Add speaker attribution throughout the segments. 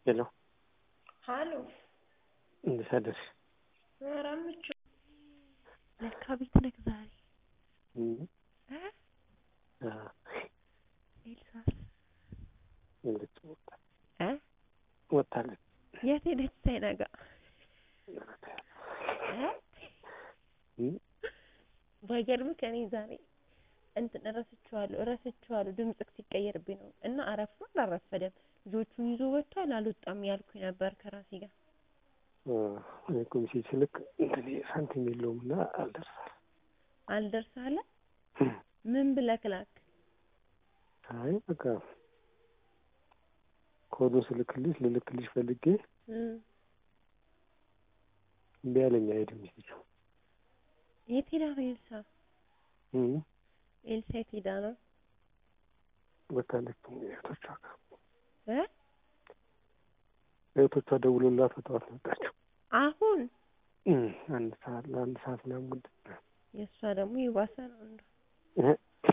Speaker 1: ሄሎ
Speaker 2: ሀሎ
Speaker 1: እንዴት አደርሽ?
Speaker 2: ኧረ ምቹ ለካ ቤት ነህ ዛሬ
Speaker 1: እም
Speaker 2: እ
Speaker 1: አ
Speaker 2: ኤልሳስ
Speaker 1: እንዴት ወጣ
Speaker 2: እ
Speaker 1: ወጣለች?
Speaker 2: የት ሄደች ሳይነጋ እ
Speaker 1: እም
Speaker 2: ባይገርምህ እኔ ዛሬ እንትን እረስቸዋለሁ እረስቸዋለሁ ድምፅህ ሲቀየርብኝ ነው እና አረፍዷል አልረፈደም ልጆቹን ይዞ ወጥቷል አልወጣም ያልኩኝ ነበር ከራሴ ጋር
Speaker 1: አ እኔ እኮ ሜሴጅ ስልክ እንትን ሳንቲም የለውም እና አልደርሳል
Speaker 2: አልደርስ አለ ምን ብለህ ላክ
Speaker 1: አይ በቃ ኮዱን ስልክልሽ ልልክልሽ ፈልጌ
Speaker 2: እም
Speaker 1: እምቢ አለኝ አይሄድም ሜሴጁ
Speaker 2: የት ሄዳ ነው ኤልሳ
Speaker 1: እም
Speaker 2: ኤልሳ የት ሄዳ ነው
Speaker 1: ወጣለች እህቶቿ ጋር
Speaker 2: እ
Speaker 1: እህቶቿ ደውሎላት በጠዋት ነው የወጣችው
Speaker 2: አሁን
Speaker 1: እም አንድ ሰዓት ለአንድ ሰዓት ምናምን ጉዳይ
Speaker 2: የእሷ ደግሞ የባሰ ነው እንደው
Speaker 1: እህ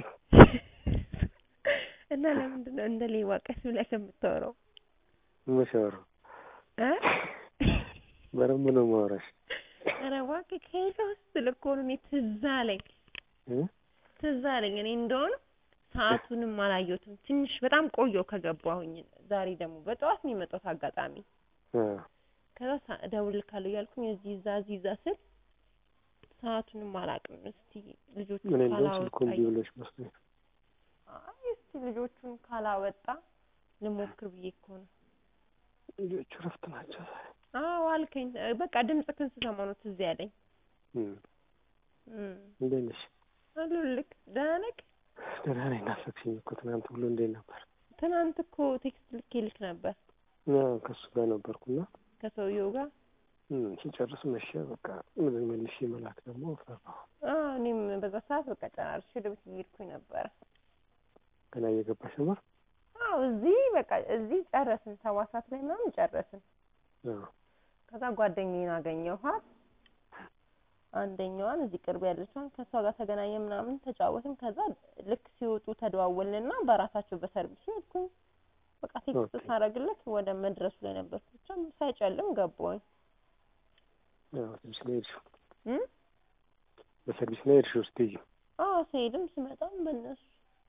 Speaker 2: እና ለምንድን ነው እንደ ሌባ ቀስ ብለህ የምታወራው
Speaker 1: መቼ አወራሁ
Speaker 2: እ
Speaker 1: በደንብ ነው የማወራሽ
Speaker 2: ኧረ እባክህ ከሄደ ስትል እኮ ነው እኔ ትዝ አለኝ
Speaker 1: እ
Speaker 2: ትዝ አለኝ እኔ እንደሆነ ሰዓቱንም አላየሁትም ትንሽ በጣም ቆየሁ ከገባሁኝ ዛሬ ደግሞ በጠዋት ነው የመጣሁት አጋጣሚ
Speaker 1: አ
Speaker 2: ከዛ ሳ- እደውልልካለሁ እያልኩኝ እዚህ እዛ እዚህ እዛ ስል ሰዓቱንም አላውቅም እስቲ ልጆቹን
Speaker 1: እኔ እንደውም
Speaker 2: ካላወጣ
Speaker 1: ስልኩ እምቢ ብሎሽ መስሎኝ
Speaker 2: አይ እስቲ ልጆቹን ካላወጣ ልሞክር ብዬ እኮ ነው
Speaker 1: ልጆቹ እረፍት ናቸው ዛሬ
Speaker 2: አዎ አልከኝ እ በቃ ድምፅህን ስሰማ ነው ትዝ ያለኝ
Speaker 1: እም
Speaker 2: እም
Speaker 1: እንዴት ነሽ
Speaker 2: አሉልክ ደህና ነህ
Speaker 1: ደህና ነኝ ናፈቅሽኝ እኮ ትናንት ሁሉ እንዴት ነበር
Speaker 2: ትናንት እኮ ቴክስት ልኬልክ ነበር
Speaker 1: አዎ ከእሱ ጋር ነበርኩና
Speaker 2: ከሰውየው ጋር
Speaker 1: እም ሲጨርስ መሸ በቃ ምን መልሼ መላክ ደግሞ ፈራሁ
Speaker 2: አዎ እኔም በዛ ሰዓት በቃ ጨራርሼ ወደ ቤት እየሄድኩኝ ነበረ
Speaker 1: ገና እየገባሽ ነበር
Speaker 2: አዎ እዚህ በቃ እዚህ ጨረስን ሰባት ሰዓት ላይ ምናምን ጨረስን
Speaker 1: አዎ
Speaker 2: ከዛ ጓደኛዬን አገኘኋት አንደኛዋን እዚህ ቅርብ ያለችዋን ከእሷ ጋር ተገናኘን ምናምን ተጫወትን ከዛ ልክ ሲወጡ ተደዋወልንና በራሳቸው በሰርቪስ ሄድኩኝ በቃ ቴክስት
Speaker 1: ኦኬ።
Speaker 2: ሳረግለት ወደ መድረሱ ላይ ነበርኩ ብቻ ሳይጨልም ገባሁኝ
Speaker 1: አዎ ሰርቪስ ላይ ሄድሽው
Speaker 2: እም
Speaker 1: በሰርቪስ ላይ ሄድሽው ስትሄጂ
Speaker 2: አዎ ስሄድም ስመጣም በእነሱ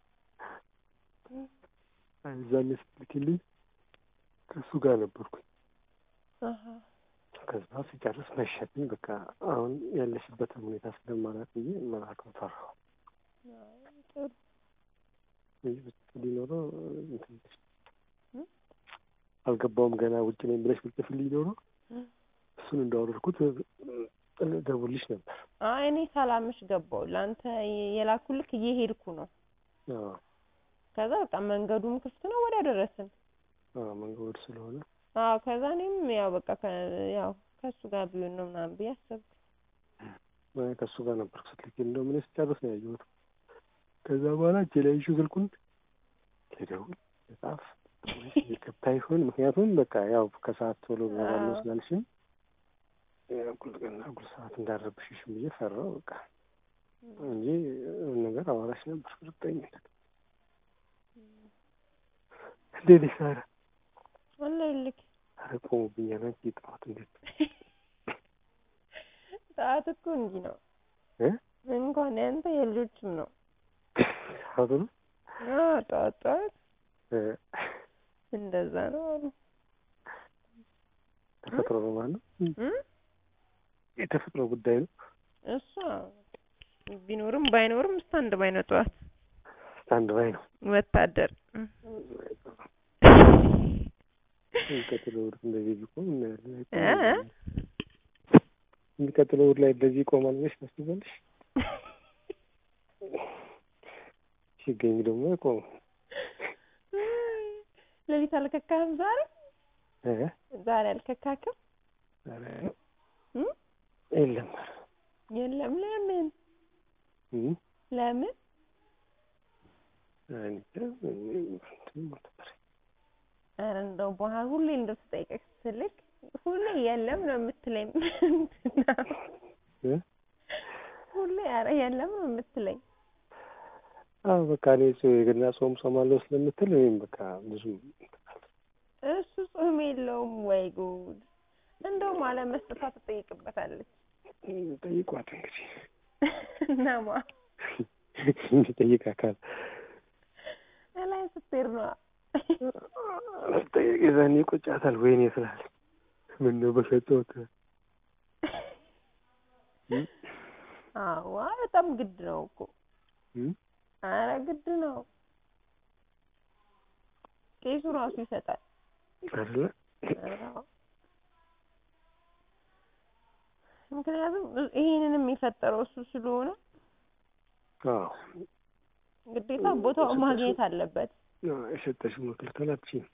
Speaker 1: አይ እዛኔ ስትልኪልኝ ከእሱ ጋር ነበርኩኝ
Speaker 2: አሀ
Speaker 1: ከዛ ሲጨርስ መሸብኝ በቃ አሁን ያለሽበትን ሁኔታ ስለማላውቅ ብዬ መላክም ፈራሁ
Speaker 2: አይ ጥሩ
Speaker 1: እንጂ ብትጽፍልኝ ኖሮ እንትን ብለሽ
Speaker 2: እም?
Speaker 1: አልገባውም ገና ውጭ ነኝ ብለሽ ብትጽፍልኝ ኖሮ
Speaker 2: እም።
Speaker 1: እሱን እንዳወረድኩት ደውልሽ ነበር
Speaker 2: አይ እኔ ሳላምሽ ገባሁ ለአንተ የላኩልክ እየሄድኩ ነው
Speaker 1: አዎ
Speaker 2: ከዛ በቃ መንገዱም ክፍት ነው ወዲያ ደረስን
Speaker 1: አዎ መንገድ ስለሆነ
Speaker 2: አዎ ከዛ እኔም ያው በቃ ከ ያው ከእሱ ጋር ቢሆን ነው ምናምን ብዬ አሰብኩ
Speaker 1: አይ ከእሱ ጋር ነበርኩ ስትልኪ እንደውም እኔ ስጨርስ ነው ያየሁት ከዛ በኋላ እጄ ላይ ይዤው ስልኩን ልደውል ልጻፍ ወይስ የገባ ይሆን ምክንያቱም በቃ ያው ከሰዓት ቶሎ እገባለሁ
Speaker 2: አዎ።
Speaker 1: ስላልሽኝ እኩል ቀን እኩል ሰዓት እንዳረብሽሽም ብዬ ፈራሁ በቃ እንጂ የሆነ ነገር አዋራሽ ነበር እርግጠኝነት እንዴት ነሽ ታዲያ
Speaker 2: አለሁልክ
Speaker 1: ኧረ ቆሙብኛል አንቺ ጠዋት እንዴት
Speaker 2: ሰዓት እኮ እንዲህ ነው
Speaker 1: እ
Speaker 2: እንኳን ያንተ የልጆችም ነው
Speaker 1: ሰዓቱ ነው
Speaker 2: አዎ ጠዋት ጠዋት
Speaker 1: እ
Speaker 2: እንደዛ ነው አሉ
Speaker 1: ተፈጥሮ ነው ማለት ነው
Speaker 2: እም?
Speaker 1: የተፈጥሮ ጉዳይ ነው
Speaker 2: እሷ ቢኖርም ባይኖርም ስታንድ ባይ ነው ጠዋት
Speaker 1: ስታንድ ባይ ነው
Speaker 2: ወታደር እም።
Speaker 1: የሚቀጥለው እሑድ እንደዚህ ቢቆም እናያለን
Speaker 2: እ?
Speaker 1: አይቆምም። የሚቀጥለው እሑድ ላይ እንደዚህ ይቆማል ብለሽ ታስቢያለሽ? ሲገኝ ደግሞ አይቆምም።
Speaker 2: ሌሊት አልከካህም ዛሬ
Speaker 1: እ?
Speaker 2: ዛሬ አልከካክም
Speaker 1: ኧረ
Speaker 2: እም?
Speaker 1: የለም
Speaker 2: የለም ለምን
Speaker 1: እም?
Speaker 2: ለምን
Speaker 1: እኔ እንጃ እንትን ነበር።
Speaker 2: ኧረ እንደው በኋላ ሁሌ እንደው ስጠይቅህ ስልክ ሁሌ የለም ነው የምትለኝ ምንድን ነው
Speaker 1: እ?
Speaker 2: ሁሌ ኧረ የለም ነው የምትለኝ
Speaker 1: አዎ በቃ እኔ ጾ- የገና ጾም ጾማለሁ ስለምትል እኔም በቃ ብዙም
Speaker 2: እሱ ጾም የለውም ወይ ጉድ! እንደውም አለመስጠቷ ትጠይቅበታለች።
Speaker 1: ጠይቋት እንግዲህ
Speaker 2: እናማ
Speaker 1: እንዲጠይቅ አካል
Speaker 2: እላይ ስትሄድ ነዋ።
Speaker 1: ጠይቅ የዛኔ ይቆጫታል። ወይኔ ስላለ ምን ነው በሰጠሁት
Speaker 2: አዋ በጣም ግድ ነው እኮ
Speaker 1: እም?
Speaker 2: አረ ግድ ነው። ቄሱ ራሱ ይሰጣል።
Speaker 1: አይደለ
Speaker 2: ኧረ አዎ። ምክንያቱም ይሄንንም የፈጠረው እሱ ስለሆነ
Speaker 1: አዎ
Speaker 2: ግዴታ ቦታውን ማግኘት አለበት።
Speaker 1: አዎ፣ የሰጠሽው መከልከል አትችይም።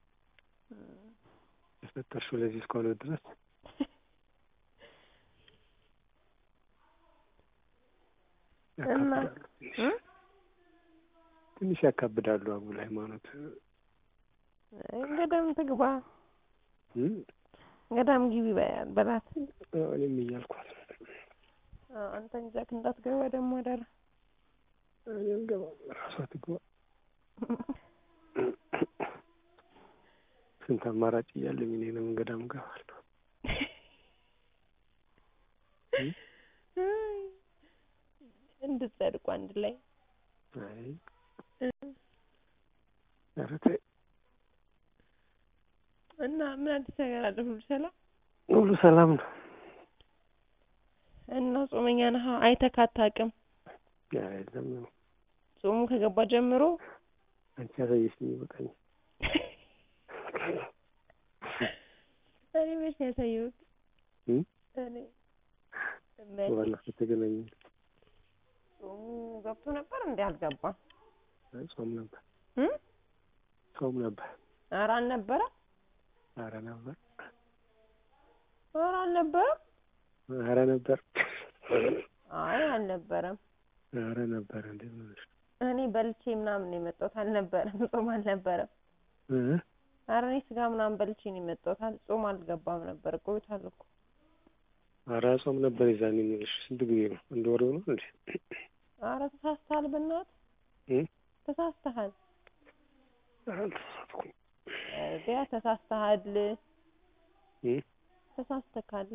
Speaker 1: የሰጠሽው ለዚህ እስከሆነ ድረስ
Speaker 2: እና
Speaker 1: ያካብዳሉ ትንሽ
Speaker 2: እ?
Speaker 1: ትንሽ ያካብዳሉ። አጉል ሃይማኖት
Speaker 2: ገዳም ትግባ፣
Speaker 1: እም?
Speaker 2: ገዳም ግቢ በያ- በላት።
Speaker 1: አዎ፣ እኔም እያልኳት ነው።
Speaker 2: አዎ፣ አንተን ይዛክ እንዳትገባ ደግሞ አደራ።
Speaker 1: እኔም ገባ ራሷ ትግባ። ስንት አማራጭ እያለኝ እኔ ለምን ገዳም እገባለሁ?
Speaker 2: እንድትጸድቁ አንድ ላይ
Speaker 1: አይ ኧረ ተይ
Speaker 2: እና ምን አዲስ ነገር አለ? ሁሉ ሰላም
Speaker 1: ሁሉ ሰላም ነው።
Speaker 2: እና ጾመኛ ነህ? አይተህ አታውቅም?
Speaker 1: አይ የለም ነው
Speaker 2: ጾሙ ከገባ ጀምሮ
Speaker 1: አንቺ ያሳየሽኝ ይበቃኛል።
Speaker 2: እኔ መች ነው ያሳየሁት?
Speaker 1: እም?
Speaker 2: እኔ መች
Speaker 1: ባለፈው ተገናኘን።
Speaker 2: ጾሙ ገብቶ ነበር እንዴ? አልገባም።
Speaker 1: አይ ጾም ነበር
Speaker 2: እም?
Speaker 1: ጾም ነበር።
Speaker 2: ኧረ አልነበረም።
Speaker 1: ኧረ ነበር
Speaker 2: ኧረ አልነበረም።
Speaker 1: ኧረ ነበር
Speaker 2: አይ አልነበረም።
Speaker 1: ኧረ ነበር እንዴ ምን ሆነሽ ነው?
Speaker 2: እኔ በልቼ ምናምን ነው የመጣሁት። አልነበረም። ጾም አልነበረም።
Speaker 1: እ?
Speaker 2: ኧረ እኔ ስጋ ምናምን በልቼ ነው የመጣሁት። አል- ጾም አልገባም ነበር። ቆይቷል እኮ
Speaker 1: ኧረ ጾም ነበር የዛኔ የምልሽ ስንት ጊዜ ነው? አንድ ወር ነው እንዴ?
Speaker 2: ኧረ ተሳስተሃል፣ በእናትህ
Speaker 1: እ?
Speaker 2: ተሳስተሃል።
Speaker 1: ኧረ አልተሳሳትኩም።
Speaker 2: ቢያ ተሳስተሃል፣
Speaker 1: እ?
Speaker 2: ተሳስተካል።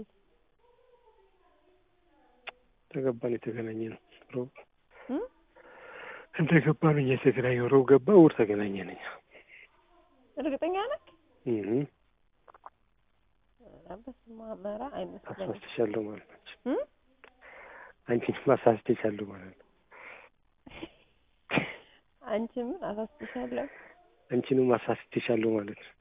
Speaker 1: ተገባን የተገናኘ ነው ሮብ
Speaker 2: እም?
Speaker 1: እንደገባን እኛ የተገናኘው ሮብ ገባ እሑድ ተገናኘን እኛ
Speaker 2: እርግጠኛ ነህ?
Speaker 1: እህ
Speaker 2: ኧረ በስመ አብ ኧረ አይመስለኝም።
Speaker 1: አሳስቼሻለሁ ማለት ነው።
Speaker 2: እም?
Speaker 1: አንቺን ማሳስቼሻለሁ ማለት ነው።
Speaker 2: አንቺ ምን አሳስብሻለሁ?
Speaker 1: አንቺንም አሳስቼሻለሁ ማለት ነው።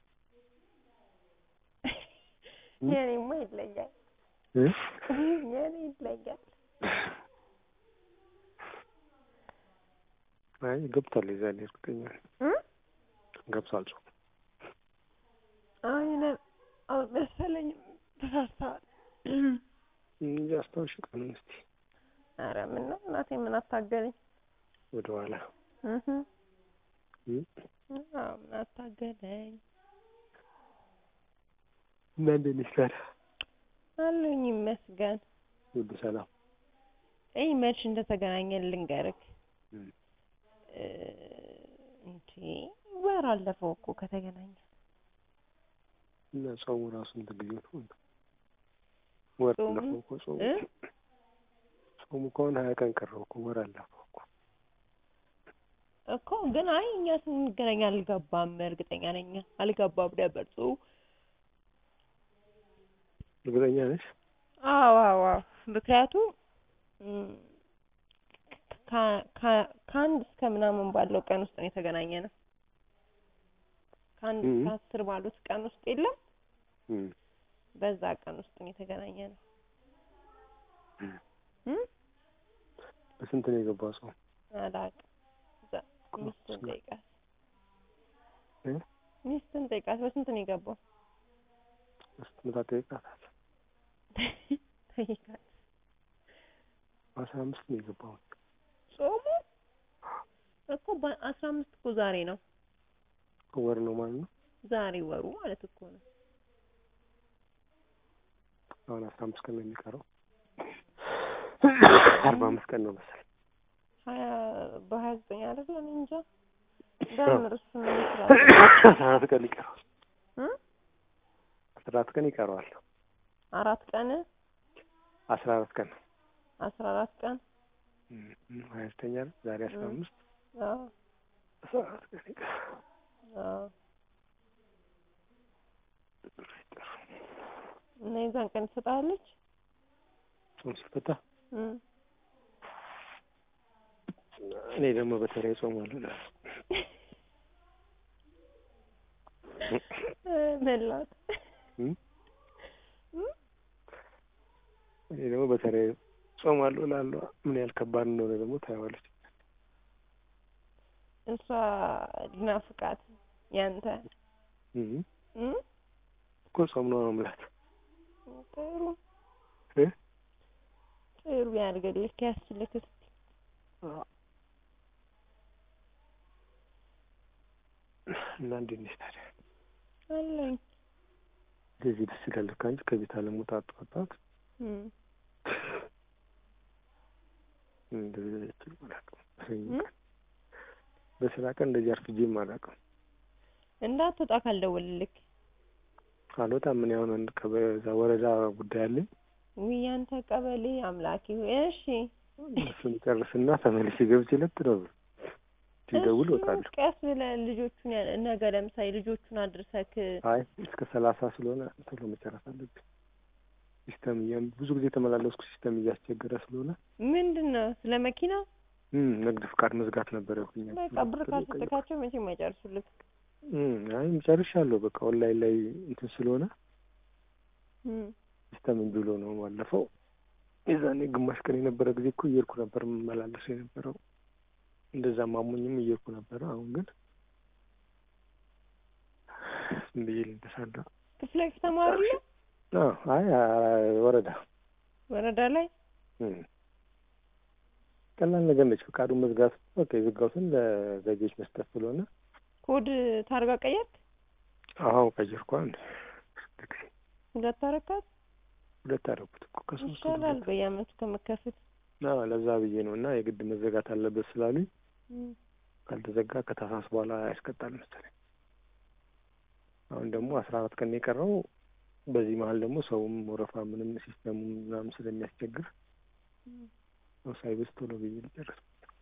Speaker 1: እም?
Speaker 2: የኔማ ይለያል።
Speaker 1: እ?
Speaker 2: የኔ ይለያል።
Speaker 1: አይ ገብቷል። የዛኔ እርግጠኛ ነኝ
Speaker 2: እም?
Speaker 1: ገብቷል። ጾም
Speaker 2: አይ ነ- አልመሰለኝም። ተሳስተሃል።
Speaker 1: እንጂ አስታውሽ ቀኑን እስቲ
Speaker 2: ኧረ ምን ነው እናቴ ምን አታገለኝ?
Speaker 1: ወደ ኋላ
Speaker 2: እህ
Speaker 1: እም?
Speaker 2: አዎ ምን አታገለኝ
Speaker 1: እና እንዴት ነሽ ታዲያ?
Speaker 2: አለኝ ይመስገን።
Speaker 1: ሁሉ ሰላም?
Speaker 2: እይ መች እንደተገናኘን ልንገርክ።
Speaker 1: እም።
Speaker 2: እ እንዴ ወር አለፈው እኮ ከተገናኘ።
Speaker 1: እና ጾሙ ራሱ እንትን ጊዜ ነው ወር
Speaker 2: ጾሙ?
Speaker 1: አለፈው እኮ ጾሙ
Speaker 2: እ?
Speaker 1: ጾሙ ከሆነ ሀያ ቀን ቀረው እኮ ወር አለፈው እኮ
Speaker 2: እኮ ግን አይ እኛ ስንገናኝ አልገባም። እርግጠኛ ነኝ አልገባም ነበር ጽሁ
Speaker 1: እርግጠኛ ነሽ?
Speaker 2: አዎ አዎ አዎ። ምክንያቱም እም፣ ከ- ከ- ከአንድ እስከ ምናምን ባለው ቀን ውስጥ ነው የተገናኘ ነው። ከአንድ
Speaker 1: እም።
Speaker 2: እስከ አስር ባሉት ቀን ውስጥ የለም
Speaker 1: እም።
Speaker 2: በዛ ቀን ውስጥ ነው የተገናኘ ነው።
Speaker 1: እም።
Speaker 2: እም?
Speaker 1: በስንት ነው የገባው ጾም?
Speaker 2: አላውቅም። እዛ ሚስትን ጠይቃት
Speaker 1: እ?
Speaker 2: ሚስትን ጠይቃት። በስንት ነው የገባው?
Speaker 1: ስትመጣ ጠይቃታል።
Speaker 2: ጠይቃት።
Speaker 1: በአስራ አምስት ነው የገባው።
Speaker 2: ጾሙ እኮ በአስራ አምስት እኮ ዛሬ ነው።
Speaker 1: ወር ነው ማለት ነው።
Speaker 2: ዛሬ ወሩ ማለት እኮ ነው።
Speaker 1: አሁን አስራ አምስት ቀን ነው የሚቀረው። አርባ አምስት ቀን ነው መሰለኝ።
Speaker 2: ሀያ በሀያ ዘጠኝ አይደል? እኔ እንጃ በምን እሱን ነው ይችላል።
Speaker 1: አስራ አራት ቀን ሊቀረው አስራ አራት ቀን ይቀረዋል።
Speaker 2: አራት ቀን
Speaker 1: አስራ አራት ቀን
Speaker 2: አስራ አራት ቀን
Speaker 1: እም፣ እም፣ ሀያ ዘጠኝ አይደል? ዛሬ አስራ
Speaker 2: እም።
Speaker 1: አምስት
Speaker 2: አዎ
Speaker 1: አስራ አራት ቀን ይቀረዋል።
Speaker 2: አዎ እና የዛን ቀን ትሰጣለች
Speaker 1: ጾም ሲፈታ
Speaker 2: እም
Speaker 1: እኔ ደግሞ በተለይ ጾማለሁ እላለሁ።
Speaker 2: መላት
Speaker 1: እም? እኔ ደግሞ በተለይ ጾማለሁ እላለሁ። ምን ያህል ከባድ እንደሆነ ደግሞ ታየዋለች።
Speaker 2: እሷ ሊናፍቃት ያንተ
Speaker 1: እም፣
Speaker 2: እም?
Speaker 1: እኮ ጾም ነው ነው የምላት
Speaker 2: ጥሩ
Speaker 1: እ?
Speaker 2: ጥሩ ያድርግልህ ያስችልህ እስኪ
Speaker 1: አዎ። እና እንዴት ነሽ ታዲያ?
Speaker 2: አለኝ
Speaker 1: እንደዚህ ደስ ይላል እኮ አንቺ ከቤት አለመውጣት ጠዋት ጠዋት
Speaker 2: እም
Speaker 1: እንደዚህ አይችልም አላውቅም። በሰኞ
Speaker 2: እም?
Speaker 1: ቀን በስራ ቀን እንደዚህ አርፍጄም አላውቅም።
Speaker 2: እንዳትወጣ ካልደወልልክ
Speaker 1: አልወጣም። ምን ያሁን አንድ ከበዛ ወረዳ ጉዳይ አለኝ።
Speaker 2: ውይ አንተ ቀበሌ አምላኪ ሆይ እሺ
Speaker 1: እሱን ጨርስና ተመልሼ ገብቼ ለጥ ነው ሲደውል
Speaker 2: እሱ
Speaker 1: እወጣለሁ።
Speaker 2: ቀስ ብለህ ልጆቹን ያ- ነገ ለምሳሌ ልጆቹን አድርሰክ
Speaker 1: አይ እስከ ሰላሳ ስለሆነ ቶሎ መጨረስ አለብኝ። ሲስተም እያ ብዙ ጊዜ የተመላለስኩ ሲስተም እያስቸገረ ስለሆነ
Speaker 2: ምንድን ነው ስለ መኪና
Speaker 1: እም፣ ንግድ ፍቃድ መዝጋት ነበር ያልኩኝ።
Speaker 2: በቃ ብር ካልሰጠካቸው መቼም አይጨርሱልክ
Speaker 1: እም፣ አይ ጨርሻለሁ። በቃ ኦንላይን ላይ እንትን ስለሆነ
Speaker 2: እም
Speaker 1: ሲስተም እምቢ ብሎ ነው ባለፈው። የዛኔ ግማሽ ቀን የነበረ ጊዜ እኮ እየሄድኩ ነበር የምመላለሰው የነበረው። እንደዛ ማሞኝም እየሄድኩ ነበረ። አሁን ግን ዝም ብዬ ልንተሳዳ
Speaker 2: ክፍለ ከተማ አይደለ
Speaker 1: አዎ፣ አይ አ- ወረዳ
Speaker 2: ወረዳ ላይ
Speaker 1: እም። ቀላል ነገር ነች። ፍቃዱን መዝጋት በቃ የዘጋሁትን ለዘጌዎች መስጠት ስለሆነ
Speaker 2: ኮድ ታርጋ ቀየርክ
Speaker 1: አዎ ቀየርኩ። አንድ ጊዜ
Speaker 2: ሁለት አረካት
Speaker 1: ሁለት አደረኩት እኮ ከሶስት
Speaker 2: ይሻላል በየአመቱ ከመከፍል
Speaker 1: አዎ ለዛ ብዬ ነው እና የግድ መዘጋት አለበት ስላሉኝ
Speaker 2: እም
Speaker 1: ካልተዘጋ ከታህሳስ በኋላ ያስቀጣል መሰለኝ። አሁን ደግሞ አስራ አራት ቀን ነው የቀረው። በዚህ መሀል ደግሞ ሰውም ወረፋ ምንም ሲስተሙ ምናምን ስለሚያስቸግር
Speaker 2: እም
Speaker 1: ሰው ሳይበዝ ቶሎ ብዬ ልጨርስ።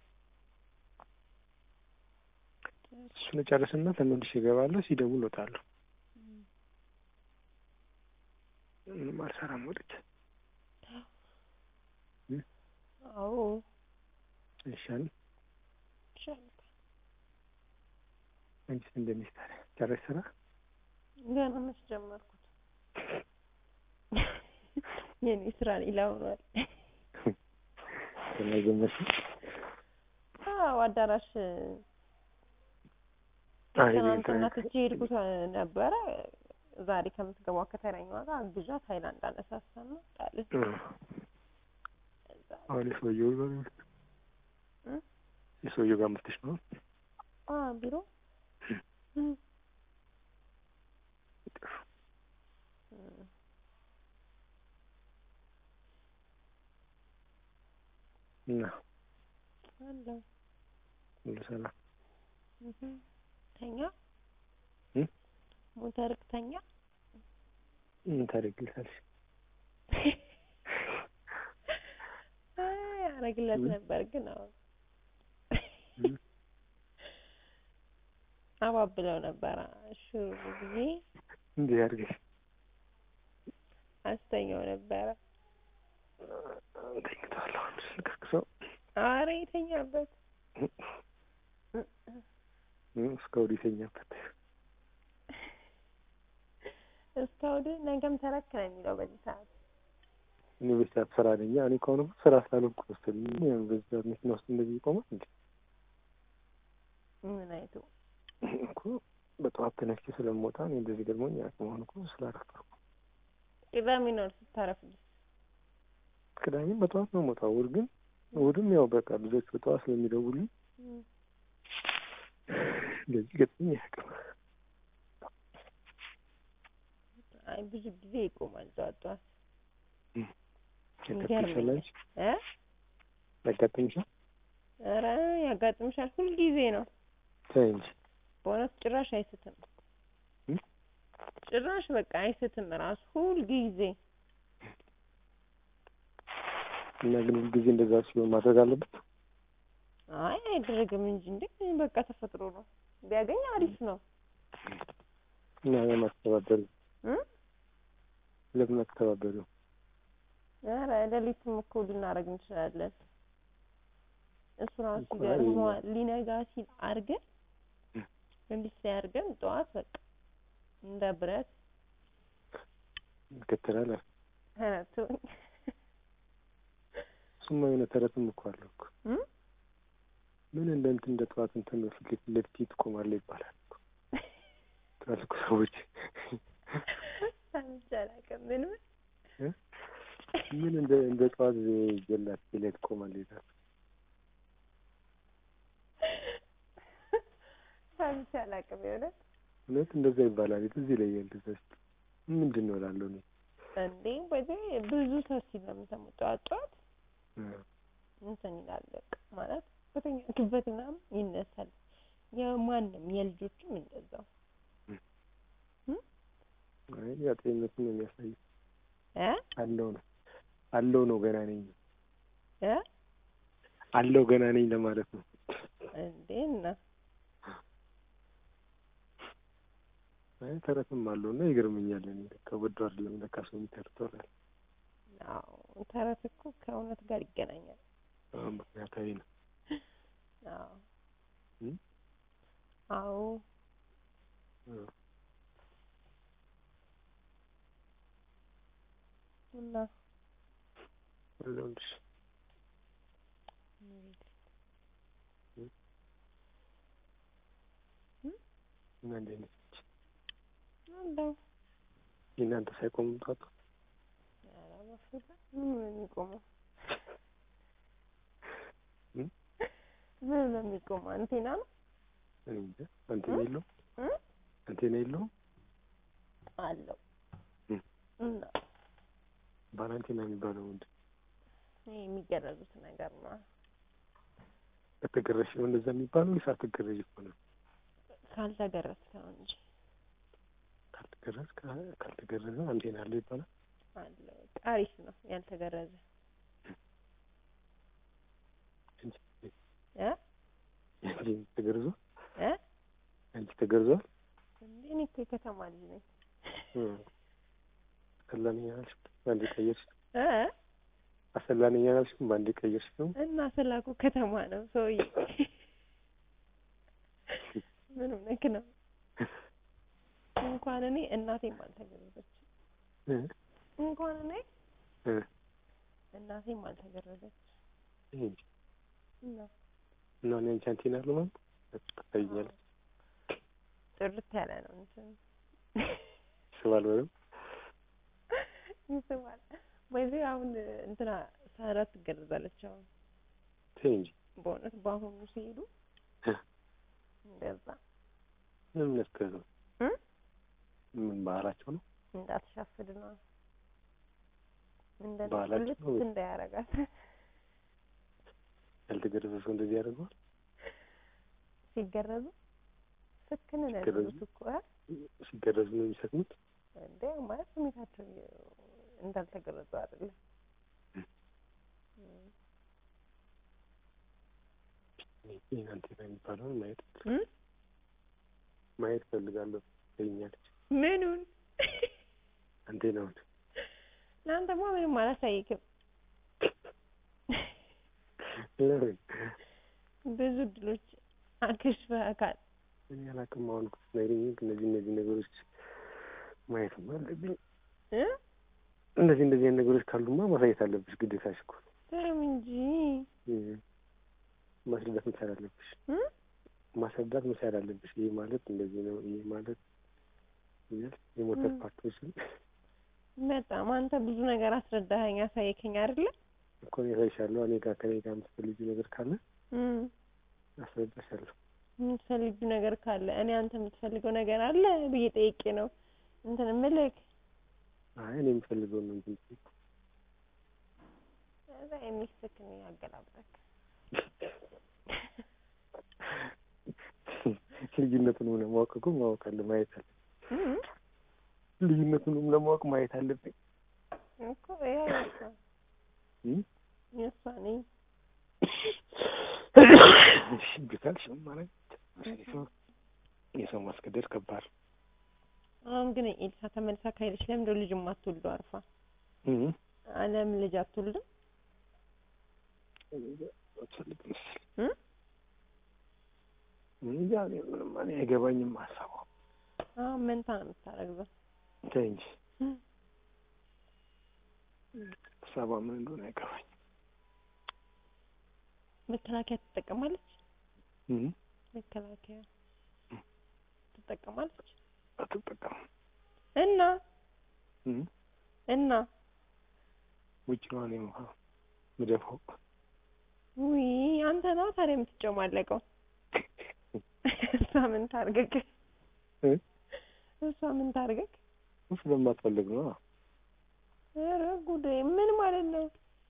Speaker 1: እሱን እጨርስና ተመልሼ እገባለሁ። ሲደውል እወጣለሁ። ምንም አልሰራም ወጥቼ
Speaker 2: አዎ
Speaker 1: አይሻልም?
Speaker 2: ይሻላል
Speaker 1: አንቺስ እንደሚስ ታዲያ ጨረሽ ስራ?
Speaker 2: ገና መች ጀመርኩት የኔ ስራ ሌላ ሆኗል
Speaker 1: ገና ጀመርሽ?
Speaker 2: አዎ አዳራሽ
Speaker 1: አይ
Speaker 2: ትናንትና ትቼ ሄድኩት ነበረ ዛሬ ከምትገባው ከተረኛዋ ጋር አግዣት ሀይላንድ አነሳሳና ጣልን እዛ
Speaker 1: አሁን የሰውየው ጋር
Speaker 2: እ?
Speaker 1: የሰውየው ጋር መጥተሽ ነው?
Speaker 2: አ ቢሮ እም እም
Speaker 1: እና
Speaker 2: አለው
Speaker 1: ሁሉ ሰላም
Speaker 2: እህ ተኛ
Speaker 1: እ?
Speaker 2: ሞተርክ ተኛ
Speaker 1: ምን ታደርጊልታለሽ?
Speaker 2: አይ አረግለት
Speaker 1: እ?
Speaker 2: ነበር ግን አሁን
Speaker 1: እ?
Speaker 2: አባብለው ነበር ሹሩ ብዬ
Speaker 1: እንዲህ አድርገሽ
Speaker 2: አስተኛው ነበረ
Speaker 1: ተኝተዋል። አሁን ልቀስቅሰው
Speaker 2: አረ የተኛበት
Speaker 1: እ? እስከ ወዲህ የተኛበት
Speaker 2: እስከ ወደ ነገም ተረክ ነው የሚለው በዚህ ሰዓት
Speaker 1: እኔ በዚህ ሰዓት ስራ ነኝ። እኔ ከሆነ ስራ ስላልሆንኩ መሰለኝ ያን በዚህ ሰዓት መኪና ውስጥ እንደዚህ ይቆማል እንዴ?
Speaker 2: ምን አይቶ
Speaker 1: እኮ በጠዋት ተነስቼ ስለምወጣ እኔ እንደዚህ ገርሞኝ አያውቅም። አሁን እኮ ስላረፈርኩ
Speaker 2: ቅዳሜ ነው ስታረፍድ
Speaker 1: ቅዳሜም በጠዋት ነው የምወጣው። እሑድ ግን እሑድም ያው በቃ ልጆች በጠዋት ስለሚደውሉኝ እንደዚህ ገጥሞኝ አያውቅም።
Speaker 2: አይ ብዙ ጊዜ ይቆማል ጠዋት ጠዋት
Speaker 1: ያጋጥምሻል
Speaker 2: ይገርመኛል
Speaker 1: አንቺ?
Speaker 2: እ
Speaker 1: ያጋጥምሻል?
Speaker 2: ኧረ ያጋጥምሻል ሁልጊዜ ነው
Speaker 1: ተይ እንጂ
Speaker 2: በእውነት ጭራሽ አይስትም
Speaker 1: እ?
Speaker 2: ጭራሽ በቃ አይስትም ራሱ ሁል ጊዜ
Speaker 1: እና ግን ሁልጊዜ እንደዛ ሲሆን ማድረግ አለበት።
Speaker 2: አይ አይደረግም እንጂ እንዴ በቃ ተፈጥሮ ነው። ቢያገኝ አሪፍ ነው
Speaker 1: እና ለማስተባበሩ
Speaker 2: እ
Speaker 1: ለምን አትተባበሩ?
Speaker 2: ኧረ ሌሊትም እኮ ልናደርግ እንችላለን። እሱ ራሱ
Speaker 1: እኮ
Speaker 2: ይገርመዋል። ሊነጋ ሲል አድርገን እንዲህ አድርገን ጠዋት በቃ እንደ ብረት
Speaker 1: ይከተላል።
Speaker 2: ኧረ ተወኝ
Speaker 1: እሱማ የሆነ ተረትም እኮ አለው እኮ
Speaker 2: እ
Speaker 1: ምን እንደ እንትን እንደ ጠዋት እንትን ፊት ለፊት ለፊት ትቆማለህ ይባላል እኮ ትላልቅ ሰዎች
Speaker 2: ሰምቼ አላውቅም። ምን ምን
Speaker 1: እ ምን እንደ እንደ ጠዋት ጀላት ፊት ላይ ትቆማለህ ይላል።
Speaker 2: ሰምቼ አላውቅም የእውነት
Speaker 1: እውነት እንደዛ ይባላል። ትዝ ይለኛል እንደዛ ሲል ምንድን ነው እላለሁ እኔ
Speaker 2: እንዴ በዚህ ብዙ ሰው ሲል ነው የምሰማው። ጠዋት ጠዋት
Speaker 1: እ
Speaker 2: እንትን ይላል በቃ ማለት በተኛክበት ምናምን ይነሳል። የማንም የልጆችም እንደዛው
Speaker 1: አይ ያ ጤንነቱን ነው የሚያሳየው።
Speaker 2: እ
Speaker 1: አለው ነው አለው ነው ገና ነኝ
Speaker 2: እ
Speaker 1: አለው ገና ነኝ ለማለት ነው።
Speaker 2: እንዴ እና
Speaker 1: አይ ተረትም አለው እና ይገርመኛል። እኔ ለካ ወዶ አይደለም ለካ ሰው የሚተርተው እላለሁ።
Speaker 2: አዎ ተረት እኮ ከእውነት ጋር ይገናኛል።
Speaker 1: አዎ ምክንያታዊ ነው።
Speaker 2: አዎ
Speaker 1: እ
Speaker 2: አዎ
Speaker 1: አዎ
Speaker 2: እና
Speaker 1: አለሁልሽ እና እንዴት ነች?
Speaker 2: አለው
Speaker 1: የእናንተ ሳይቆምም ጧት
Speaker 2: ኧረ በፍፁም ምን ነው የሚቆመው?
Speaker 1: እ
Speaker 2: ምን ነው የሚቆመው? አንቴና ነው
Speaker 1: እኔ እንጃ አንቴና የለውም
Speaker 2: እ
Speaker 1: አንቴና የለውም
Speaker 2: አለው
Speaker 1: እ
Speaker 2: እና
Speaker 1: ባለ አንቴና የሚባለው ምንድን ነው?
Speaker 2: ይሄ የሚገረዙት ነገር ነው።
Speaker 1: ከተገረሽ ነው እንደዛ የሚባለው ወይስ አትገረዥ እኮ ነው?
Speaker 2: ካልተገረዝክ ነው እንጂ
Speaker 1: ካልተገረዝ ካልተገረዘ አንቴና አለው ይባላል።
Speaker 2: አለው በቃ አሪፍ ነው ያልተገረዘ
Speaker 1: እንጂ
Speaker 2: እ
Speaker 1: እንጂ ተገርዞ
Speaker 2: እ
Speaker 1: አንቺ ተገርዟል?
Speaker 2: እንዴ እኔ እኮ የከተማ ልጅ ነኝ
Speaker 1: እ አሰላነኛ አልሽ በአንዴ ቀየርሽ።
Speaker 2: እ
Speaker 1: አሰላነኛ አልሽ በአንዴ ቀየርሽ ነው።
Speaker 2: እና ስላኩ ከተማ ነው ሰውዬ ምን ሆነክ ነው? እንኳን እኔ እናቴም አልተገረዘችም።
Speaker 1: እ
Speaker 2: እንኳን እኔ
Speaker 1: እ
Speaker 2: እናቴም አልተገረዘች
Speaker 1: ይሄ እንጂ
Speaker 2: እና
Speaker 1: እና እኔ አንቺ አንቴና አለው ማለት ትታይኛለሽ።
Speaker 2: ጥርት ያለ ነው እንትን
Speaker 1: ይስባል በደምብ
Speaker 2: ይስባል። በዚህ አሁን እንትና ሳራ ትገረዛለች። አሁን
Speaker 1: ተይ እንጂ
Speaker 2: በእውነት በአሁኑ ሲሄዱ
Speaker 1: እ
Speaker 2: እንደዛ
Speaker 1: ምን ያስገርም
Speaker 2: እ
Speaker 1: ምን ባህላቸው ነው?
Speaker 2: እንዳትሻፍድ ነው እንደ
Speaker 1: ባህላቸው
Speaker 2: ልት
Speaker 1: ነው።
Speaker 2: እንዳያረጋት
Speaker 1: ያልተገረዘ ሰው እንደዚህ ያደርገዋል?
Speaker 2: ሲገረዙ ስክን ነው
Speaker 1: ሲገረዙ?
Speaker 2: የሚሉት እኮ እ
Speaker 1: ሲገረዙ ነው የሚሰክኑት?
Speaker 2: እንደ ማለት ስሜታቸው እንዳልተገረዙ አይደለም። እም።
Speaker 1: ይህን አንቴና የሚባለውን ማየት
Speaker 2: እም?
Speaker 1: ማየት ፈልጋለሁ ትለኛለች።
Speaker 2: ምኑን
Speaker 1: አንቴናውን
Speaker 2: ለአንተማ ምንም አላሳይክም።
Speaker 1: ለምን
Speaker 2: ብዙ እድሎች አክሽፈካል።
Speaker 1: እኔ አላውቅም። አሁን እኮ ስትነግሪኝ እነዚህ እነዚህ ነገሮች ማየትማ አለብኝ።
Speaker 2: እ
Speaker 1: እነዚህ እንደዚህ አይነት ነገሮች ካሉማ ማሳየት አለብሽ፣ ግዴታሽ እኮ ነው።
Speaker 2: ተይው እንጂ
Speaker 1: እ ማስረዳት መቻል አለብሽ፣
Speaker 2: እ
Speaker 1: ማስረዳት መቻል አለብሽ። ይህ ማለት እንደዚህ ነው፣ ይህ ማለት እያልሽ የሞተር
Speaker 2: እ
Speaker 1: ፓርቶችን
Speaker 2: በጣም አንተ ብዙ ነገር አስረዳኸኝ፣ አሳየከኝ አይደለ?
Speaker 1: እኮ እኔ እሳይሻለሁ። እኔ ጋር ከእኔ ጋር የምትፈልጊው ነገር ካለ
Speaker 2: እም
Speaker 1: አስረዳሻለሁ።
Speaker 2: የምትፈልጊው ነገር ካለ እኔ አንተ የምትፈልገው ነገር አለ ብዬ ጠይቄ ነው እንትን እምልክ
Speaker 1: አይ እኔ የምፈልገውን ነው እንጂ
Speaker 2: እዛ የሚስክን ያገላብጠክ
Speaker 1: ልዩነቱን ሆነ ማወቅ እኮ ማወቅ አለ ማየት አለ።
Speaker 2: እም
Speaker 1: ልዩነቱንም ለማወቅ ማየት አለብኝ
Speaker 2: እኮ ያው የእሷ
Speaker 1: እም?
Speaker 2: የእሷ ነኝ
Speaker 1: እሺ ብታል ሽም ማለት የሰው የሰው ማስገደድ ከባድ
Speaker 2: አሁን ግን ኤልሳ ተመልሳ ካሄደች ለምንድነው ልጅ የማትወልደው አርፋ
Speaker 1: እም?
Speaker 2: አለም ልጅ አትወልድም
Speaker 1: አትፈልግ መሰለኝ
Speaker 2: እም?
Speaker 1: እንጃ እኔ ምንም እኔ አይገባኝም ሀሳቧ
Speaker 2: አሁን መንታ ነው የምታረግዘው
Speaker 1: ተይ እንጂ
Speaker 2: እም?
Speaker 1: ሀሳቧ ምን እንደሆነ አይገባኝም
Speaker 2: መከላከያ ትጠቀማለች
Speaker 1: እም?
Speaker 2: መከላከያ ትጠቀማለች
Speaker 1: አትጠቀምም
Speaker 2: እና
Speaker 1: እም?
Speaker 2: እና
Speaker 1: ውጭ ነው እኔ ውሃ ምደፋው
Speaker 2: ውይ አንተ ነው ታዲያ የምትጨማለቀው እሷ ምን ታርገግ
Speaker 1: እ?
Speaker 2: እሷ ምን ታርገግ
Speaker 1: ስለማትፈልግ ነው
Speaker 2: ኧረ ጉዴ ምን ማለት ነው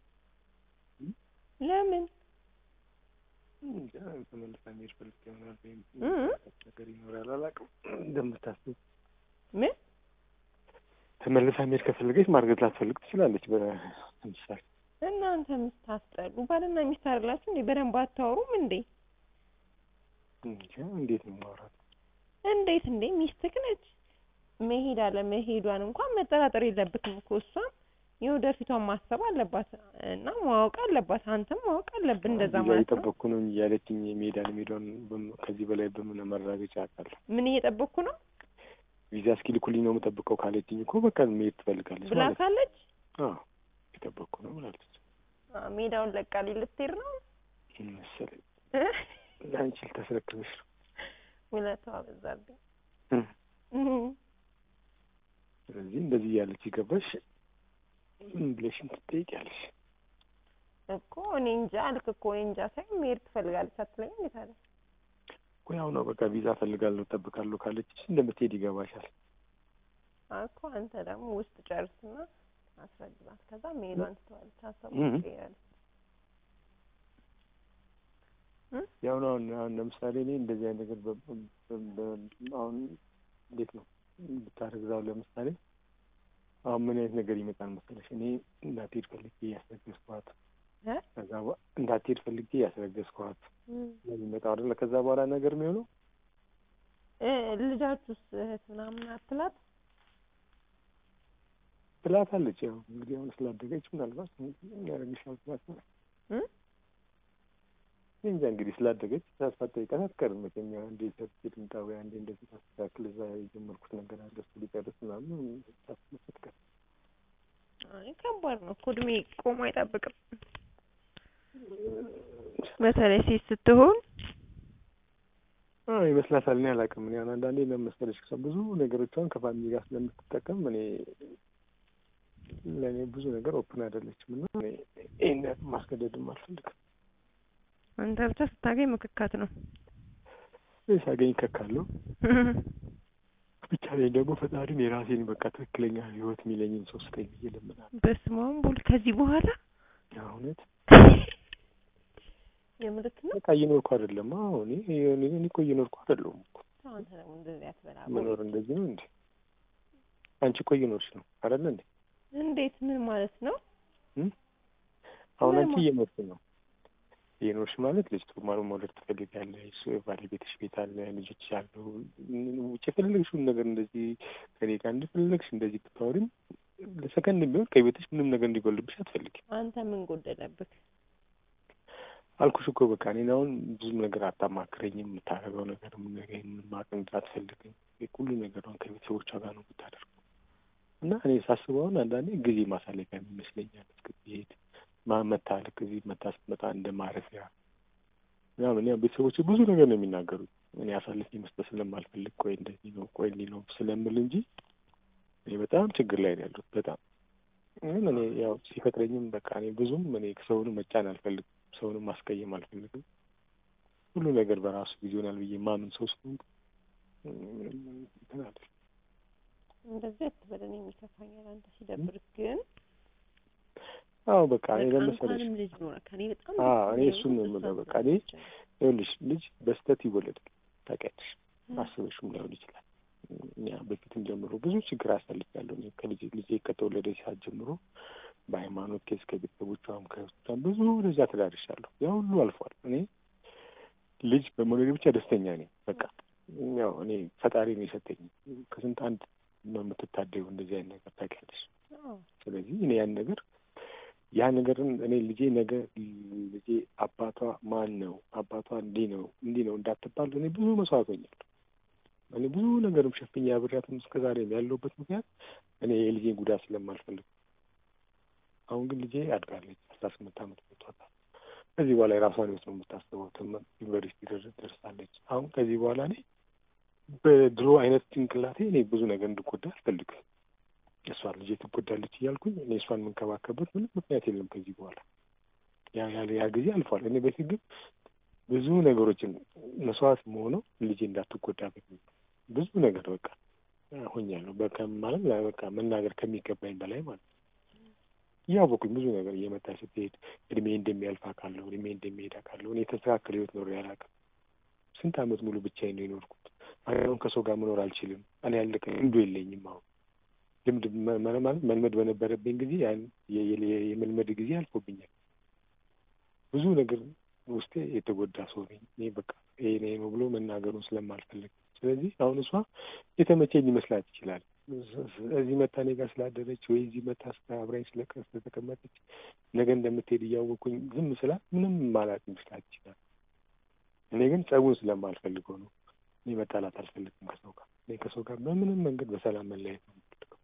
Speaker 2: ለምን
Speaker 1: እንጃ ተመልሳ መሄድ ፈልግ ይሆናል ወይም
Speaker 2: እም?
Speaker 1: ነገር ይኖራል አላውቅም እንደምታስብ
Speaker 2: ምን
Speaker 1: ተመልሳ መሄድ ከፈለገች ማርገዝ ላትፈልግ ትችላለች በምሳሌ
Speaker 2: እናንተ ምስታስጠሉ ባልና ሚስት አይደላችሁ እንዴ በደንብ አታወሩም እንዴ
Speaker 1: እንጃ እንዴት ነው ማውራት
Speaker 2: እንዴት እንዴ ሚስትህ ነች መሄድ አለ መሄዷን እንኳን መጠራጠር የለብትም እኮ እሷም የወደፊቷን ማሰብ አለባት እና ማወቅ አለባት አንተም ማወቅ አለብን እንደዛ
Speaker 1: ቪዛ
Speaker 2: ማለት ነው
Speaker 1: እየጠበቅኩ ነው እንጂ ያለችኝ ሜዳን ሜዳን ከዚህ በላይ በምን መረጋገጫ አውቃለሁ
Speaker 2: ምን እየጠበቅኩ ነው
Speaker 1: ቪዛ እስኪልኩልኝ ነው የምጠብቀው ካለችኝ እኮ በቃ መሄድ ትፈልጋለች
Speaker 2: ብላ
Speaker 1: ማለት ነው
Speaker 2: ካለች
Speaker 1: አዎ እየጠበቅኩ ነው ብላለች
Speaker 2: አ፣ ሜዳውን ለቃሊ ልትሄድ ነው
Speaker 1: ምን መሰለኝ ለአንቺ ልታስረክብሽ ነው
Speaker 2: ውለታዋ በዛብኝ
Speaker 1: እም።
Speaker 2: እም።
Speaker 1: ስለዚህ እንደዚህ እያለች ይገባሽ ምን ብለሽም ትጠይቂያለሽ
Speaker 2: እኮ እኔ እንጃ አልክ እኮ እኔ እንጃ ሳይሆን መሄድ ትፈልጋለች አትለኝም እንዴት አለ
Speaker 1: እኮ ያው ነው በቃ ቪዛ እፈልጋለሁ እጠብቃለሁ ካለችሽ እንደምትሄድ ይገባሻል
Speaker 2: እኮ አንተ ደግሞ ውስጥ ጨርስና አስረግባት ከዛ መሄዷን ትተዋለች ሀሳቡ
Speaker 1: እም።
Speaker 2: ትቀይራለች
Speaker 1: ያው ነው አሁን አሁን ለምሳሌ እኔ እንደዚህ አይነት ነገር በ- በ- በ- አሁን እንዴት ነው ብታረግዛው ለምሳሌ አሁን ምን አይነት ነገር ይመጣል መሰለሽ እኔ እንዳትሄድ ፈልጌ ያስረገዝኳት
Speaker 2: እ?
Speaker 1: ከዛ በ- እንዳትሄድ ፈልጌ ያስረገዝኳት
Speaker 2: እም።
Speaker 1: ነው የሚመጣው አይደለ ከዛ በኋላ ነገር የሚሆነው
Speaker 2: እ ልጃችሁስ እህት ምናምን አትላት
Speaker 1: ትላታለች ያው እንግዲህ አሁን ስላደገች ምናልባት ያደረግሻል ትላት ነው
Speaker 2: እ?
Speaker 1: እኔ እንጃ እንግዲህ ስላደገች ተስፋ ጠይቃት አትቀርም መቼም ያው አንዴ ሰርቲፊኬት ልምጣ ወይ አንዴ እንደዚህ ታስተካክል እዛ የጀመርኩት ነገር አለ እሱ ሊጨርስ ምናምን ታስብ አትቀርም
Speaker 2: አይ ከባድ ነው እኮ እድሜ ቆሞ አይጠብቅም በተለይ ሴት ስትሆን
Speaker 1: አዎ ይመስላታል። እኔ አላውቅም። እኔ አሁን አንዳንዴ ነው መሰለሽ ሰው ብዙ ነገሮቿን ከፋሚሊ ጋር ስለምትጠቀም እኔ ለእኔ ብዙ ነገር ኦፕን አይደለችም እና እኔ ይህን ያህል ማስገደድም አልፈልግም።
Speaker 2: አንተ ብቻ ስታገኝ ምክካት ነው
Speaker 1: እኔ ሳገኝ ከካለሁ ብቻ ላይ ደግሞ ፈጣሪን የራሴን በቃ ትክክለኛ ህይወት የሚለኝን ሰው ስጠኝ ብዬ እለምናለሁ።
Speaker 2: በስመ አብ ወልድ ከዚህ በኋላ
Speaker 1: ያው እውነት
Speaker 2: የምልክ ነው
Speaker 1: በቃ እየኖርኩ አይደለም። አዎ እኔ እኔ እኔ እኮ እየኖርኩ አይደለሁም እኮ
Speaker 2: አንተ ደግሞ እንደዚህ አትበላ
Speaker 1: መኖር እንደዚህ ነው እንዴ? አንቺ እኮ እየኖርሽ ነው አይደለ እንዴ?
Speaker 2: እንዴት ምን ማለት ነው
Speaker 1: አሁን
Speaker 2: ምን
Speaker 1: አንቺ
Speaker 2: ማ-
Speaker 1: እየኖርሽ ነው። እየኖርሽ ማለት ልጅ ጡማሩ መውለድ ትፈልጊያለሽ፣ ባለቤትሽ ቤት አለ፣ ልጆች አሉ። ውጭ የፈለግሽውን ነገር እንደዚህ ከኔ ጋር እንደፈለግሽ እንደዚህ ብታወሪም ለሰከንድ ቢሆን ከቤትሽ ምንም ነገር እንዲጎልብሽ አትፈልጊም።
Speaker 2: አንተ ምን ጎደለብህ
Speaker 1: አልኩሽ እኮ በቃ እኔን አሁን ብዙም ነገር አታማክረኝም። የምታደርገው ነገር ምን ነገር ምን ማቅንድ አትፈልግም። ሁሉ ነገሯን ከቤተሰቦቿ ጋር ነው የምታደርገው እና እኔ ሳስበው አሁን አንዳንዴ ጊዜ ማሳለፊያ ይመስለኛል። እስክትሄድ መታ ልክ እዚህ መታ ስትመጣ እንደ ማረፊያ ምናምን ያው ቤተሰቦች ብዙ ነገር ነው የሚናገሩት። እኔ አሳልፌ መስጠት ስለማልፈልግ ቆይ እንደዚህ ነው ቆይ እንዲህ ነው ስለምል እንጂ እኔ በጣም ችግር ላይ ነው ያለሁት። በጣም ግን እኔ ያው ሲፈጥረኝም በቃ እኔ ብዙም እኔ ሰውንም መጫን አልፈልግም። ሰውንም ማስቀየም አልፈልግም። ሁሉ ነገር በራሱ ጊዜ ይሆናል ብዬ ማምን ሰው ስለሆንኩ ምንም እንትን አልልም።
Speaker 2: እንደዚህ አትበል እኔ የሚከፋኛል አንተ ሲደብርህ ግን
Speaker 1: አዎ በቃ እኔ
Speaker 2: በቃ
Speaker 1: ለመሰለሽ
Speaker 2: እንኳንም ልጅ ኖረ ከኔ በጣም
Speaker 1: አዎ እኔ
Speaker 2: ደስተኛ
Speaker 1: እሱን ነው
Speaker 2: የሆንኩት
Speaker 1: የምለው።
Speaker 2: እሷ
Speaker 1: በቃ እኔ
Speaker 2: ስለሆነች ነው።
Speaker 1: ይኸውልሽ ልጅ በስተት ይወለዳል ታውቂያለሽ።
Speaker 2: እ።
Speaker 1: አስበሽም ላይሆን ይችላል። እኛ በፊትም ጀምሮ ብዙ ችግር አሳልፌያለሁ። እኔ ከልጅ ልጄ ከተወለደ ሰዓት ጀምሮ በሃይማኖት ኬስ ከቤተሰቦቿም ከእሷም ብዙ ደረጃ ተዳርሻለሁ። ያ ሁሉ አልፏል። እኔ ልጅ በመውለድ ብቻ ደስተኛ ነኝ። በቃ ያው እኔ ፈጣሪ ነው የሰጠኝ። ከስንት አንድ ነው የምትታደዩ እንደዚህ አይነት ነገር ታውቂያለሽ። ስለዚህ እኔ ያን ነገር ያ ነገርን እኔ ልጄ ነገ ልጄ አባቷ ማን ነው አባቷ እንዲህ ነው እንዲህ ነው እንዳትባል እኔ ብዙ መስዋዕት ሆኛለሁ። እኔ ብዙ ነገርም ሸፍኛ አብሬያትም እስከ ዛሬ ያለሁበት ምክንያት እኔ የልጄን ጉዳት ስለማልፈልግ። አሁን ግን ልጄ አድጋለች፣ አስራ ስምንት ዓመት ሞቷታል። ከዚህ በኋላ የራሷን ህይወት ነው የምታስበው። ዩኒቨርሲቲ ደርሳለች። አሁን ከዚህ በኋላ እኔ በድሮ አይነት ጭንቅላቴ እኔ ብዙ ነገር እንድጎዳ አልፈልግም። እሷ ልጄ ትጎዳለች እያልኩኝ እኔ እሷን የምንከባከበት ምንም ምክንያት የለም ከዚህ በኋላ ያ ያለ ያ ጊዜ አልፏል። እኔ በፊት ግን ብዙ ነገሮችን መስዋዕት መሆነው ልጄ እንዳትጎዳ በሚል ብዙ ነገር በቃ ሆኛለሁ። በቃ ማለት በቃ መናገር ከሚገባኝ በላይ ማለት ነው። እያወኩኝ ብዙ ነገር እየመጣ ስትሄድ እድሜ እንደሚያልፍ አውቃለሁ። እድሜ እንደሚሄድ አውቃለሁ። እኔ የተስተካከለ ህይወት ኖሬ አላውቅም። ስንት ዓመት ሙሉ ብቻዬን ነው የኖርኩት። አሁን ከሰው ጋር መኖር አልችልም። እኔ ያለቀ ልምዱ የለኝም። አሁን ልምድ ማለት መልመድ በነበረብኝ ጊዜ ያን የመልመድ ጊዜ አልፎብኛል። ብዙ ነገር ውስጤ የተጎዳ ሰው ነኝ። እኔ በቃ ይሄ ነው ብሎ መናገሩን ስለማልፈልግ ስለዚህ አሁን እሷ የተመቸኝ ሊመስላት ይችላል። እዚህ መታ እኔ ጋር ስላደረች ወይ እዚህ መታ አብራኝ ስለተቀመጠች ነገ እንደምትሄድ እያወቅኩኝ ዝም ስላት ምንም ማላት ይመስላት ይችላል። እኔ ግን ጸቡን ስለማልፈልገው ነው። እኔ መጣላት አልፈልግም ከሰው ጋር። እኔ ከሰው ጋር በምንም መንገድ በሰላም መለያየት ነው የምፈልገው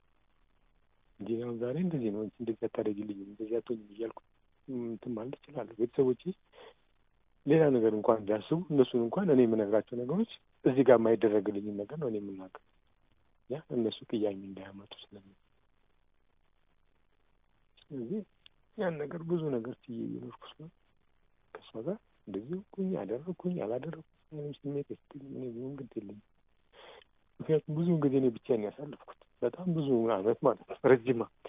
Speaker 1: እንጂ አሁን ዛሬ እንደዚህ ነው እንደዚህ አታደርጊልኝም እንደዚህ አትሆኝም እያልኩ እንትን ማለት እችላለሁ። ቤተሰቦቼ ሌላ ነገር እንኳን ቢያስቡ እነሱን እንኳን እኔ የምነግራቸው ነገሮች እዚህ ጋር የማይደረግልኝም ነገር ነው እኔ የምናገር ያ እነሱ ቅያሜ እንዳያመጡ ስለሚ ስለዚህ ያን ነገር ብዙ ነገር ችዬ እየኖርኩ ስለሆነ ከእሷ ጋር እንደዚህ ኩኝ አደረግኩኝ አላደረግኩኝ ምንም ስሜት ስ እኔ ብዙም ግድ የለኝም። ምክንያቱም ብዙውን ጊዜ እኔ ብቻዬን ያሳለፍኩት በጣም ብዙ አመት ማለት ነው ረጅም አመት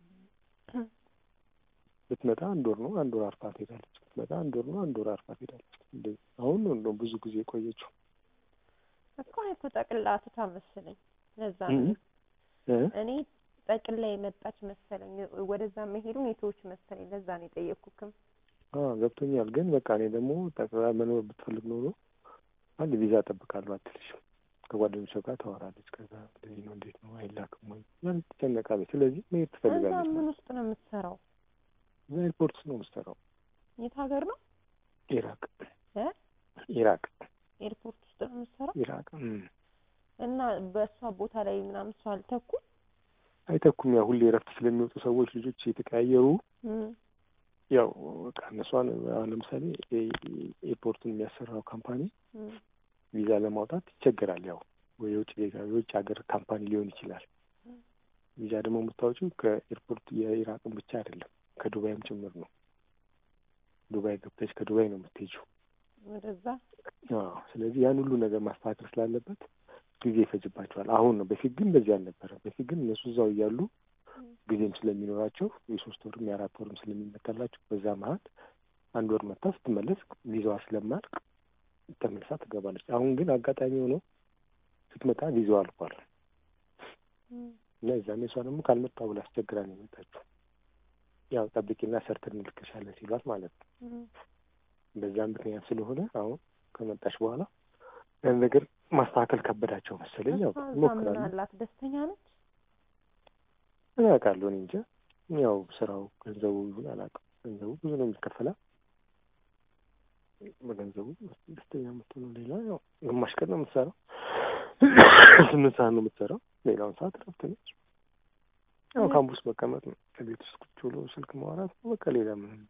Speaker 1: ብትመጣ አንድ ወር ነው አንድ ወር አርፋ ትሄዳለች። ብትመጣ አንድ ወር ነው አንድ ወር አርፋ ትሄዳለች። እንደዚህ አሁን ነው እንደውም ብዙ ጊዜ የቆየችው
Speaker 2: እኮ እኔ እኮ ጠቅልላ ትታ መሰለኝ። ለዛ ነው እኔ ጠቅልላ የመጣች መሰለኝ። ወደዛ መሄዱን የተወች መሰለኝ። ለዛ ነው የጠየቅኩክም።
Speaker 1: ገብቶኛል። ግን በቃ እኔ ደግሞ ጠቅልላ መኖር ብትፈልግ ኖሮ አንድ ቪዛ እጠብቃለሁ አትልሽም። ከጓደኞቿ ጋር ታወራለች። ከዛ እንደዚህ ነው እንዴት ነው አይላክም ወይ ማለት ትጨነቃለች። ስለዚህ መሄድ ትፈልጋለች።
Speaker 2: እዛ ምን ውስጥ ነው የምትሰራው?
Speaker 1: እዛ ኤርፖርት ውስጥ ነው የምትሰራው።
Speaker 2: የት ሀገር ነው?
Speaker 1: ኢራቅ
Speaker 2: እ
Speaker 1: ኢራቅ
Speaker 2: ኤርፖርት ውስጥ ነው የምትሰራው
Speaker 1: ኢራቅ
Speaker 2: እና በእሷ ቦታ ላይ ምናምን ሰው አልተኩም
Speaker 1: አይተኩም። ያው ሁሌ እረፍት ስለሚወጡ ሰዎች ልጆች የተቀያየሩ ያው በቃ እነሷን አሁን ለምሳሌ ኤርፖርቱን የሚያሰራው ካምፓኒ ቪዛ ለማውጣት ይቸገራል። ያው ወይ የውጭ ዜጋ የውጭ ሀገር ካምፓኒ ሊሆን ይችላል። ቪዛ ደግሞ የምታወጪው ከኤርፖርት የኢራቅን ብቻ አይደለም ከዱባይም ጭምር ነው። ዱባይ ገብተሽ ከዱባይ ነው የምትሄጂው
Speaker 2: ወደዛ።
Speaker 1: አዎ። ስለዚህ ያን ሁሉ ነገር ማስተካከል ስላለበት ጊዜ ይፈጅባቸዋል። አሁን ነው። በፊት ግን እንደዚህ አልነበረ። በፊት ግን እነሱ እዛው እያሉ ጊዜም ስለሚኖራቸው የሶስት ወርም የአራት ወርም ስለሚመታላቸው በዛ መሀል አንድ ወር መታ ስትመለስ ቪዛዋ ስለማያልቅ ተመልሳ ትገባለች። አሁን ግን አጋጣሚ ሆኖ ስትመጣ ቪዛዋ አልቋል እና የዛኔ እሷ ደግሞ ካልመጣሁ ብላ አስቸግራ ነው የመጣችው። ያው ጠብቂና ሰርተን እንልክሻለን ሲሏት ማለት ነው። በዛ ምክንያት ስለሆነ አሁን ከመጣች በኋላ ያን ነገር ማስተካከል ከበዳቸው መሰለኝ። ያው
Speaker 2: ምን አላት ደስተኛ ነች?
Speaker 1: እኔ አውቃለሁ። እኔ እንጃ። ያው ስራው ገንዘቡ ይሁን አላውቅም። ገንዘቡ ብዙ ነው የሚከፈላት። በገንዘቡ ደስተኛ የምትሆነው ሌላ ያው ግማሽ ቀን ነው የምትሰራው፣ ስምንት ሰዓት ነው የምትሰራው። ሌላውን ሰዓት እረፍት ነች። ያው ካምፑስ መቀመጥ ነው፣ ከቤት ውስጥ ቁጭ ብሎ ስልክ ማውራት ነው። በቃ ሌላ ምንም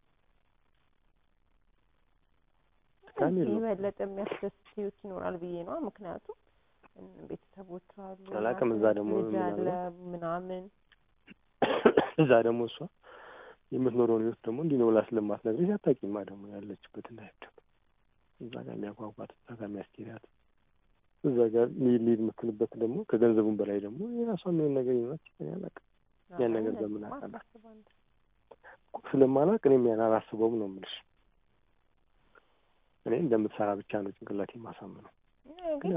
Speaker 2: የበለጠ የሚያስደስት ህይወት ይኖራል ብዬ ነው። ምክንያቱም ቤተሰቦቿ አሉ፣
Speaker 1: አላውቅም። እዛ ደግሞ
Speaker 2: ልጅ አለ ምናምን
Speaker 1: እዛ ደግሞ እሷ የምትኖረውን ህይወት ደግሞ እንዲህ ነው ብላ ስለማትነግርሽ አታውቂማ። ደግሞ ያለችበት እንዳይደግ እዛ ጋር የሚያጓጓት እዛ ጋር የሚያስኬዳት እዛ ጋር ሊድ ሊድ የምትልበት ደግሞ ከገንዘቡም በላይ ደግሞ የራሷ የሚሆን ነገር ይኖራች አላውቅም። ያን ነገር በምን አውቃለሁ ስለማላውቅ እኔም ያን አላስበውም ነው የምልሽ። እኔ እንደምትሰራ ብቻ ነው ጭንቅላት የማሳምነው።